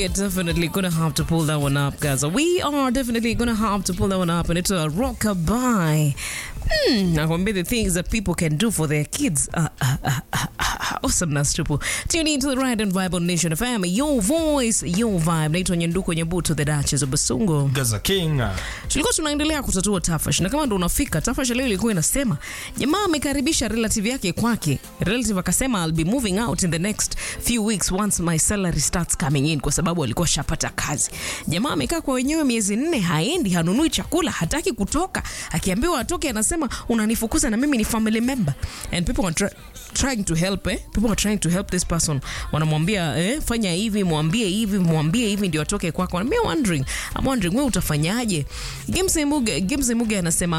we are definitely gonna have to pull that one up, guys. We are definitely gonna have to pull that one up, and it's a rockabye. Hmm, nakwambia the things that people can do for their kids. Uh, uh, uh, uh, uh, awesomeness tupu. Tune in to the Ride and Vibe on Nation FM. Your voice, your vibe. Naitwa Nyanduko Nyabuto, the Duchess of Basungo. Gaza King. tulikuwa tunaendelea kutatua tafash na kama ndo unafika tafash leo ilikuwa inasema jamaa amekaribisha relative yake kwake relative akasema I'll be moving out in the next few weeks once my salary starts coming in kwa sababu alikuwa shapata kazi jamaa amekaa kwa wenyewe miezi nne haendi hanunui chakula hataki kutoka akiambiwa atoke anasema unanifukuza na mimi ni family member and people are try, trying to help eh? people are trying to help this person wanamwambia eh, fanya hivi mwambie hivi mwambie hivi ndio atoke kwako I'm wondering I'm wondering wewe utafanyaje Gimsi Muge Gimsi Muge anasema